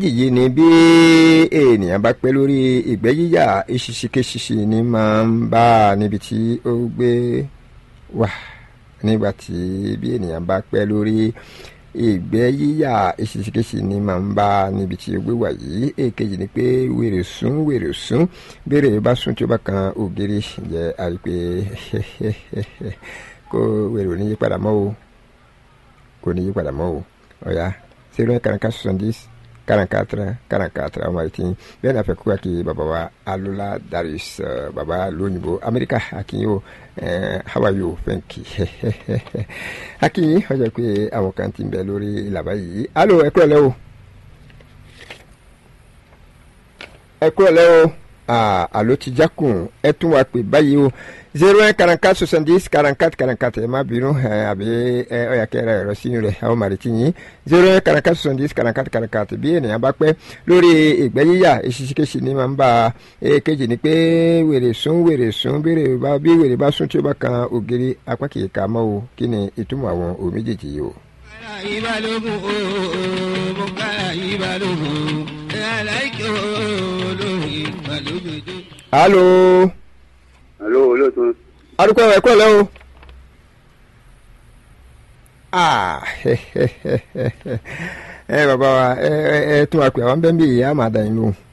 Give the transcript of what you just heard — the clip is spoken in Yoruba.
yìí ni bí ènìyàn bá pẹ́ lórí ìgbẹ́ yíyà eṣiṣikeṣiṣi ni máa ń bá a níbi tí ó gbé wà nígbà tí bí ènìyàn bá pẹ́ lórí ìgbẹ́ yíyà eṣiṣikeṣi ni máa ń bá a níbi tí ó gbé wà yìí èkejì ni pé wèrè sún wèrè sún béèrè bá sún tí ó bá kan ògiri jẹ́ àrípé kó wèrè ò ní yí padà mọ́ o kò ní yí padà mọ́ o ọ̀ya zero eight quarante soixante-dix quarante-quatre quarante-quatre ọmọ ìtì bẹ́ẹ̀ náà fẹ́ kú àkí bàbá wa alola darius bàbá lóyìnbó amẹ́ríkà àkínyìn o how are you thank you àkínyìn ọjọ́ pé àwọn kan ti ń bẹ lórí ìlàbá yìí alo ẹ kúrọ̀lẹ́ o ẹ kúrọ̀lẹ́ o alo ti jákùn ẹ tún wá pè báyìí o zero un quarante quatre soixante dix quarante quatre quarante quatre ẹ má bínú àbí ẹ ọyà kẹrẹ ẹrọ sínú rẹ àwọn màrìtì yín zero un quarante quatre soixante dix quarante quatre quarante quatre bí ènìyàn bá pẹ́ lórí ìgbẹ́ yíyà eṣiṣikeṣi ni máa ń bá a kejì ni pé wèrè sún wèrè sún bí wèrè bá sún tí ó bá kan ògiri apá kìí ka mọ́ o kí ni ìtumọ̀ àwọn òun méjèèjì yìí o. ìbálòpọ̀ ooo mo kára ìbálòpọ̀ aláìkè olórí ìbálòpọ̀. alo. alo olóòtú. arúgbó ẹ kọ́ lẹ́ o. ah ẹ bàbá wa ẹ ẹ tún wa pè àwọn bẹ́ẹ̀ bí ìyá màdà yín lóhùn.